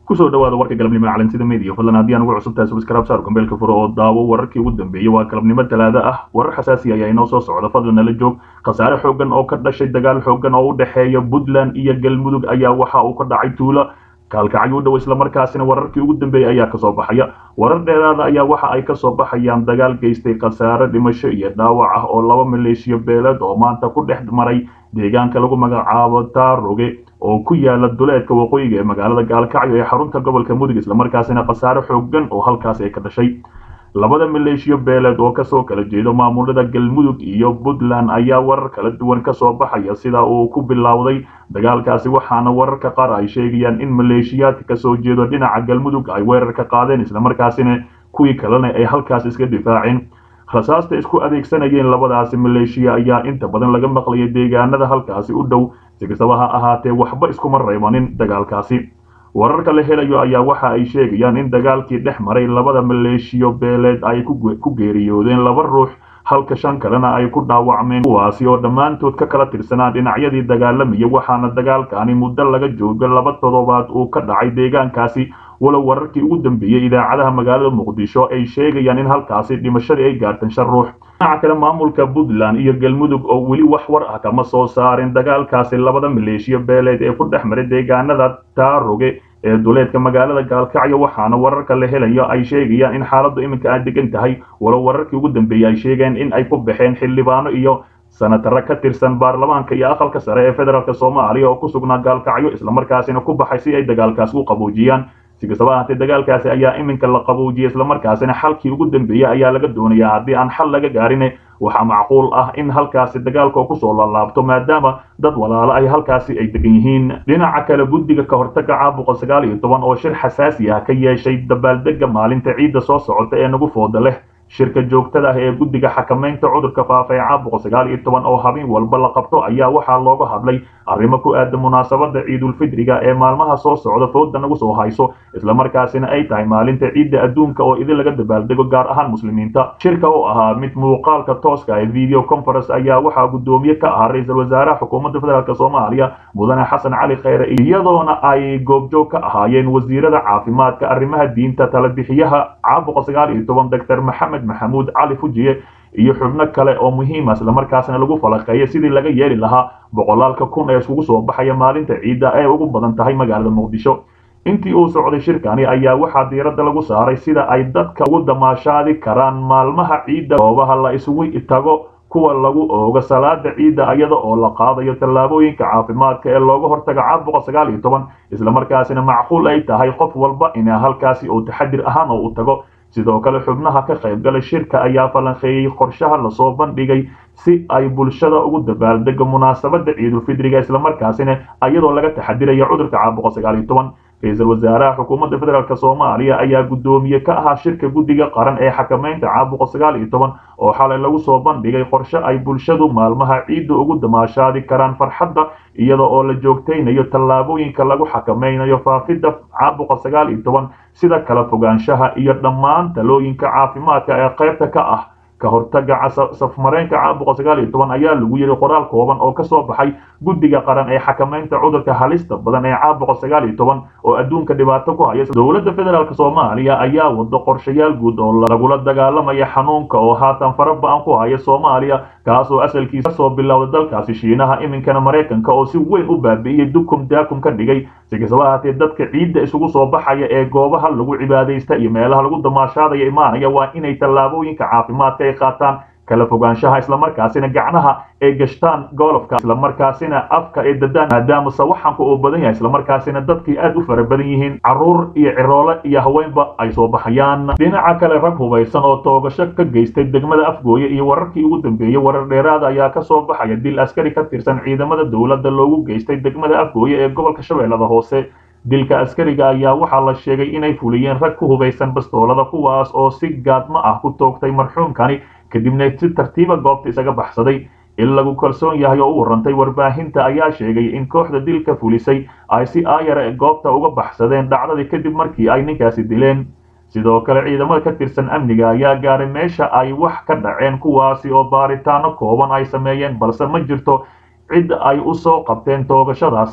kusoo dhawaada warka galabnimo ee calansida media fadlan haddii aan ugu cusub tahay subscribe saar gambeelka furo oo daawo wararkii ugu dambeeyey waa galabnimo talaada ah warar xasaasi ayaa inoo soo socda fadlan nala joog khasaare xooggan oo ka dhashay dagaal xooggan oo u dhexeeya puntland iyo galmudug ayaa waxa uu ka dhacay tuulo kaalkacyo u dhow islamarkaasina wararkii ugu dambeeyey ayaa kasoo baxaya warar dheeraada ayaa waxa ay kasoo baxayaan dagaal geystay khasaare dhimasho iyo dhaawac ah oo laba maleeshiyo beeleed oo maanta ku dhex maray deegaanka lagu magacaabo taaroge oo ku yaala duleedka waqooyiga ee magaalada gaalkacyo ee xarunta gobolka mudug islamarkaasina khasaare xooggan oo halkaas ay ka dhashay labada maleeshiyo beeleed oo kasoo kala jeedo maamulada galmudug iyo puntland ayaa warar kala duwan kasoo baxaya sida uu ku bilowday dagaalkaasi waxaana wararka qaar ay sheegayaan in maleeshiyaadka kasoo jeedo dhinaca galmudug ay weerar ka qaadeen islamarkaasina kuwii kalena ay halkaas iska difaaceen rasaasta isku adeegsanayeen labadaasi maleeshiya ayaa inta badan laga maqlayay deegaanada halkaasi u dhow si kastaba ha ahaatee waxba iskuma reebanin dagaalkaasi wararka la helayo ayaa waxa ay sheegayaan in dagaalkii dhex maray labada maleeshiyo beeleed ay ku geeriyoodeen laba ruux halka shan kalena ay ku dhaawacmeen kuwaasi oo dhammaantood ka kala tirsanaa dhinacyadii dagaalamaya waxaana dagaalkani muddo laga joogo laba toddobaad uu ka dhacay deegaankaasi walow wararkii ugu dambeeyey idaacadaha magaalada muqdisho ay sheegayaan in halkaasi dhimashadii ay gaartan shan ruux dhinaca kale maamulka puntland iyo galmudug oo weli wax war ah kama soo saarin dagaalkaasi labada maleeshiyo beeleed ee ku dhex maray deegaanada taaroge ee duleedka magaalada gaalkacyo waxaana wararka la helayo ay sheegayaan in xaaladdu iminka ay degan tahay walow wararkii ugu dambeeyey ay sheegeen in ay ku baxeen xildhibaano iyo sanatare ka tirsan baarlamaanka iyo aqalka sare ee federaalk soomaaliya oo ku sugnaa gaalkacyo islamarkaasina ku baxay si ay dagaalkaas u qaboojiyaan si kastaba ahaatee dagaalkaasi ayaa iminka la qaboojiyay islamarkaasina xalkii ugu dambeeyey ayaa laga doonayaa haddii aan xal laga gaarin waxaa macquul ah in halkaasi dagaalka kusoo laalaabto maadaama dad walaalo ay halkaasi ay degan yihiin dhinaca kale guddiga ka hortaga caabuqa sagaal iyo toban oo shir xasaasi ah ka yeeshay dabaaldega maalinta ciidda soo socota ee nagu fooda leh shirka joogtada ah ee guddiga xakamaynta cudurka faafa ee caabuqa sagaal iyo toban oo habeen walba la qabto ayaa waxaa looga hadlay arrimo ku aadan munaasabada ciidulfidriga ee maalmaha soo socda fooda nagu soo hayso islamarkaasina ay tahay maalinta ciidda adduunka oo idin laga dabaaldego gaar ahaan muslimiinta shirka oo ahaa mid muuqaalka tooska ee video conference ayaa waxaa guddoomiye ka ahaa ra-iisul wasaaraha xukuumadda federaalk soomaaliya mudane xasan cali kheyre iyadoona ay goobjoog ka ahaayeen wasiirada caafimaadka arrimaha diinta talabixiyaha caabuqa sagaal iyo toban doctor maxamed maxamuud cali fujiye iyo xubno kale oo muhiima islamarkaasna lagu falaqeeya sidii laga yeeli lahaa boqolaalka kun ee iskugu soo baxaya maalinta ciidda ee ugu badan tahay magaalada muqdisho intii uu socday shirkani ayaa waxaa diiradda lagu saaray sida ay dadka ugu damaashaadi karaan maalmaha ciidda goobaha la isugu tago kuwa lagu oogo salaada ciidda iyada oo la qaadayo tallaabooyinka caafimaadka ee looga hortaga caabuqa sagaal iyo toban islamarkaasina macquul ay tahay qof walba in halkaasi uu taxadir ahaan oo u tago sidoo kale xubnaha ka qaybgalay shirka ayaa falanqeeyey qorshaha lasoo bandhigay si ay bulshada ugu dabaaldego munaasabada ciidulfidriga islamarkaasina iyadoo laga taxadirayo cudurka caabuqa sagaal iyo toban ra-iisul wasaaraha xukuumadda federaalk soomaaliya ayaa guddoomiye ka ahaa shirka guddiga qaran ee xakamaynta caabuqa sagaal iyo toban oo xalay lagu soo bandhigay qorshe ay bulshadu maalmaha ciidda ugu damaashaadi karaan farxadda iyada oo la joogtaynayo tallaabooyinka lagu xakamaynayo faafidda caabuqa sagaal iyo toban sida kala fogaanshaha iyo dhammaan talooyinka caafimaadka ee qaybta ka ah ka hortaga safmareenka caabuqa sagaal iyo toban ayaa lagu yidhi qoraal kooban oo kasoo baxay guddiga qaran ee xakamaynta cudurka halista badan ee caabuqa sagaal iyo toban oo adduunka dhibaato ku haya dowladda federaalk soomaaliya ayaa wado qorshayaal guud oo lagula dagaalamaya xanuunka oo haatan fara ba-an ku haya soomaaliya kaas oo asalkiisa kasoo bilowda dalkaasi shiinaha iminkana maraykanka oo si weyn u baabi'iyey dukum daakum ka dhigay si kastaba ahaatee dadka ciidda isugu soo baxaya ee goobaha lagu cibaadaysta iyo meelaha lagu damaashaadaya imaanaya waa inay tallaabooyinka caafimaadka ay qaataan kala fogaanshaha islamarkaasina gacnaha ay gashtaan golofka islamarkaasina afka ay dadaan maadaama sawaxanka uu badan yahay islamarkaasina dadkii aad u fara badan yihiin caruur iyo ciroole iyo haweenba ay soo baxayaan dhinaca kale rag hubaysan oo toogasho ka geystay degmada afgooye iyo wararkii ugu dambeeyey warar dheeraada ayaa kasoo baxaya dil askari ka tirsan ciidamada dowladda loogu geystay degmada afgooye ee gobolka shabeellada hoose dilka askariga ayaa waxaa la sheegay inay fuliyeen rag ku hubaysan bastoolada kuwaas oo si gaadmo ah ku toogtay marxuumkani kadibna si tartiiba goobta isaga baxsaday in lagu kalsoon yahay oo u warantay warbaahinta ayaa sheegay in kooxda dilka fulisay ay si aayara goobta uga baxsadeen dhacdadii kadib markii ay ninkaasi dileen sidoo kale ciidamada ka tirsan amniga ayaa gaaray meesha ay wax ka dhaceen kuwaasi oo baaritaano kooban ay sameeyeen balse ma jirto cid ay u soo qabteen toogashadaasi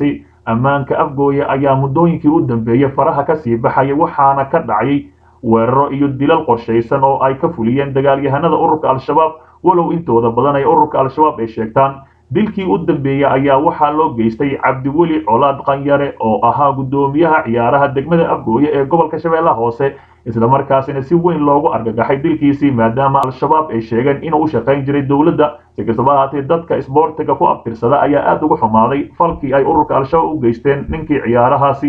ammaanka afgooye ayaa muddooyinkii u dambeeyey faraha kasii baxaya waxaana ka dhacay weeraro iyo dilal qorshaysan oo ay ka fuliyeen dagaalyahanada ururka al-shabaab walow intooda badan ay ururka al-shabaab ay sheegtaan dilkii u dambeeyey ayaa waxaa loo geystay cabdiweli colaad qanyare oo ahaa guddoomiyaha ciyaaraha degmada afgooye ee gobolka shabeellaha hoose islamarkaasina si weyn loogu argagaxay dilkiisii maadaama al-shabaab ay sheegeen inuu u shaqayn jiray dowladda si kastaba ahaatee dadka isboortiga ku abtirsada ayaa aada uga xumaaday falkii ay ururka al-shabaab u geysteen ninkii ciyaarahaasi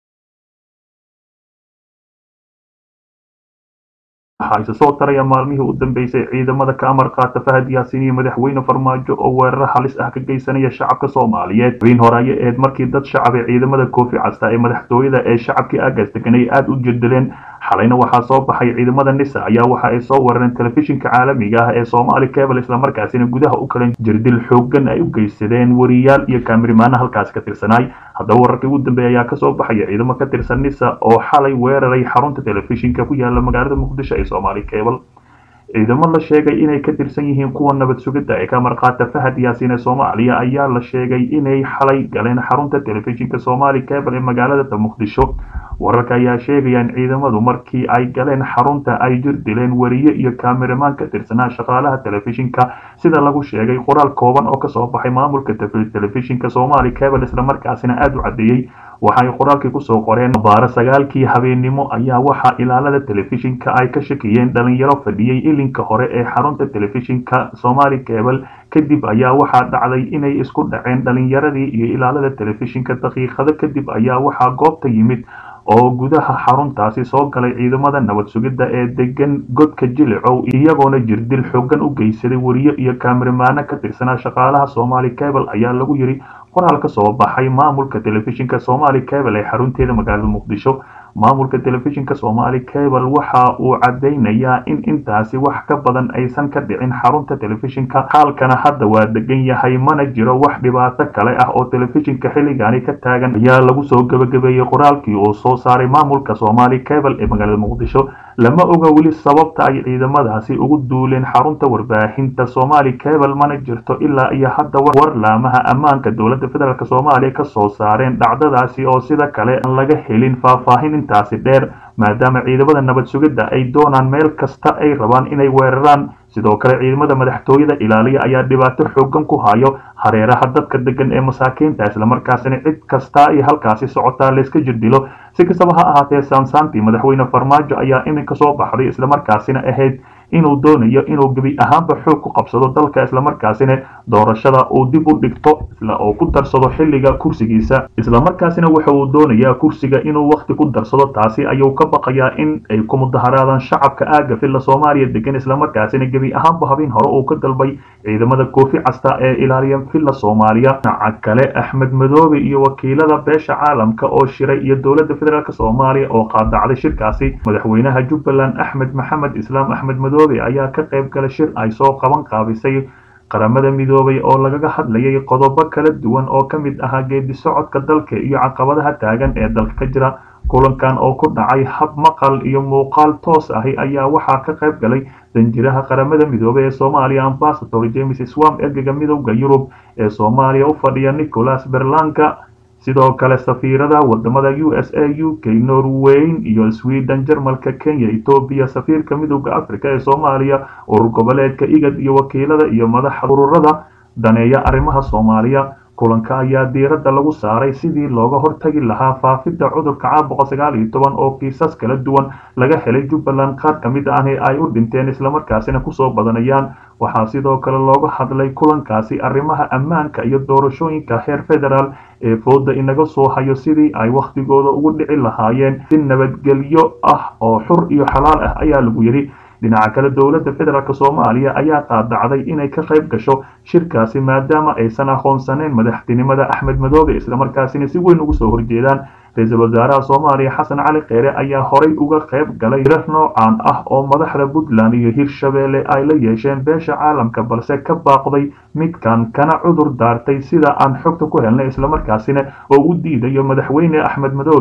waxaa isa soo taraya maalmihii u dambeysay ciidamada ka amar qaata fahad yaasiin iyo madaxweyne farmaajo oo weeraro halis ah ka geysanaya shacabka soomaaliyeed wiin horeayo eed markii dad shacab ee ciidamada koofi casta ee madaxtooyada ee shacabkii aagaas deganay aada u jirdileen xalayna waxaa soo baxay ciidamada nisa ayaa waxa ay soo weerareen telefishinka caalamiga ah ee soomaali cable islamarkaasina gudaha u kalan jirdil xoogan ay u geysadeen wariyaal iyo kaamirimaana halkaasi ka tirsanaay haddaba wararkii ugu dambeeya ayaa kasoo baxaya ciidamo ka tirsan nisa oo xalay weeraray xarunta telefishinka ku yaala magaalada muqdisho ee soomaali cable ciidamo la sheegay inay ka tirsan yihiin kuwa nabad sugidda ee ka marqaata fahad yaasiin ee soomaaliya ayaa la sheegay inay xalay galeen xarunta telefishinka soomaali cable ee magaalada muqdisho wararka ayaa sheegaya in ciidamadu markii ay galeen xarunta ay jir dileen wariye iyo kaamiramaan ka tirsanaa shaqaalaha telefishinka sida lagu sheegay qoraal kooban oo kasoo baxay maamulka telefishinka soomaali cable islamarkaasina aada u caddeeyey waxay qoraalkii kusoo qoreen baaro sagaalkii habeennimo ayaa waxaa ilaalada telefishinka ay ka shakiyeen dhalinyaro fadhiyey ilinka hore ee xarunta telefishinka somaali cable kadib ayaa waxaa dhacday inay isku dhaceen dhalinyaradii iyo ilaalada telefishinka daqiiqado kadib ayaa waxaa goobta yimid oo gudaha xaruntaasi soo galay ciidamada nabad sugidda ee degan godka jilicow iyagoona jirdil xoogan u geysaday wariye iyo kaamirimaano ka tirsanaa shaqaalaha somaali cable ayaa lagu yiri qoraal ka soo baxay maamulka telefishinka somaali cable ee xarunteeda magaalada muqdisho maamulka telefishinka somaali cable waxa uu cadaynayaa in intaasi wax ka badan aysan ka dhicin xarunta telefishinka xaalkana hadda waa degan yahay mana jiro wax dhibaato kale ah oo telefishinka xilligaani ka taagan ayaa lagu soo gebagabeeyey qoraalkii uu soo saaray maamulka somaali cable ee magaalada muqdisho lama oga weli sababta ay ciidamadaasi ugu duuleen xarunta warbaahinta somaali cable mana jirto ilaa iyo hadda war laamaha ammaanka dowladda federaalk soomaaliya ka soo saareen dhacdadaasi oo sida kale aan laga helin faahfaahin intaasi dheer maadaama ciidamada nabad sugidda ay doonaan meel kasta ay rabaan inay weeraraan sidoo kale ciidamada madaxtooyada ilaaliya ayaa dhibaato xoogan ku hayo hareeraha dadka degan ee masaakiinta islamarkaasina cid kasta ay halkaasi socotaa layska jirdilo si kastaba ha ahaatee saansaantii madaxweyne farmaajo ayaa iminka soo baxday islamarkaasina ahayd inuu doonayo inuu gebi ahaanba xoog ku qabsado dalka islamarkaasina doorashada uu dib u dhigto oo ku darsado xilliga kursigiisa islamarkaasina waxa uu doonayaa kursiga inuu waqti ku darsado taasi ayuu ka baqayaa in ay ku mudaharaadaan shacabka aaga filla soomaaliya degan islamarkaasina gebi ahaanba habeen hore uu ka dalbay ciidamada koofi casta ee ilaaliya filla soomaaliya dhinaca kale axmed madoobe iyo wakiilada beesha caalamka oo shiray iyo dowladda federaalk soomaaliya oo qaadacday shirkaasi madaxweynaha jubbaland axmed maxamed islaam axmed madoobe ayaa ka qayb gala shir ay soo qaban qaabisay qaramada midoobay oo lagaga hadlayay qodobo kala duwan oo ka mid ahaa geedi socodka dalka iyo caqabadaha taagan ee dalka ka jira kulankan oo ku dhacay hab maqal iyo muuqaal toos ahi ayaa waxaa ka qayb galay danjiraha qaramada midoobey ee soomaaliya ambasador james swam ergega midowda yurub ee soomaaliya u fadhiya nicholas berlanka sidoo kale safiirada wadamada u s a u k norweyn iyo sweden jarmalka kenya etoobiya safiirka midowda africa ee soomaaliya urur goboleedka igad iyo wakiilada iyo madaxa ururada daneeya arrimaha soomaaliya kulanka ayaa diiradda lagu saaray sidii looga hortagi lahaa faafidda cudurka caabuqa sagaal iyo toban oo kiisas kala duwan laga helay jubbaland qaar ka mid ahni ay u dhinteen islamarkaasina kusoo badanayaan waxaa sidoo kale looga hadlay kulankaasi arrimaha ammaanka iyo doorashooyinka heer federaal ee fooda inaga soo hayo sidii ay wakhtigooda ugu dhici lahaayeen si nabadgelyo ah oo xur iyo xalaal ah ayaa lagu yidhi dhinaca kale dowladda federaalk soomaaliya ayaa qaadacday inay ka qayb gasho shirkaasi maadaama aysan aqoonsaneyn madaxtinimada axmed madoobe islamarkaasina si weyn ugu soo horjeedaan ra-iisul wasaaraha soomaaliya xasan cali kheyre ayaa horay uga qayb galay hirar noocan ah oo madaxda puntland iyo hirshabeelle ay la yeesheen beesha caalamka balse ka baaqday midkan kana cudur daartay sida aan xogta ku helnay islamarkaasina oo u diidayo madaxweyne axmed madoobe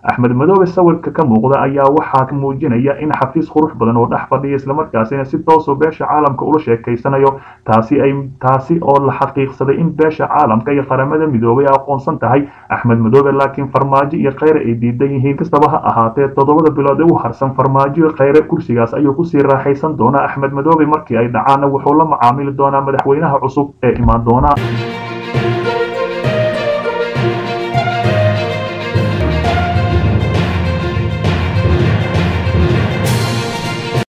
axmed madoobe sawirka ka muuqda ayaa waxaa muujinaya in xafiis qurux badan oo dhex fadhiya islamarkaasina si toosoo beesha caalamka ula sheekaysanayo taasi ay taasi oo la xaqiiqsaday in beesha caalamka iyo qaramada midoobay aqoonsan tahay axmed madoobe laakiin farmaajo iyo kheyre ay diidan yihiin kastaba ha ahaatee toddobada bilood ee u harsan farmaajo iyo kheyre kursigaas ayuu kusii raaxaysan doonaa axmed madoobe markii ay dhacaana wuxuu la macaamili doonaa madaxweynaha cusub ee imaan doona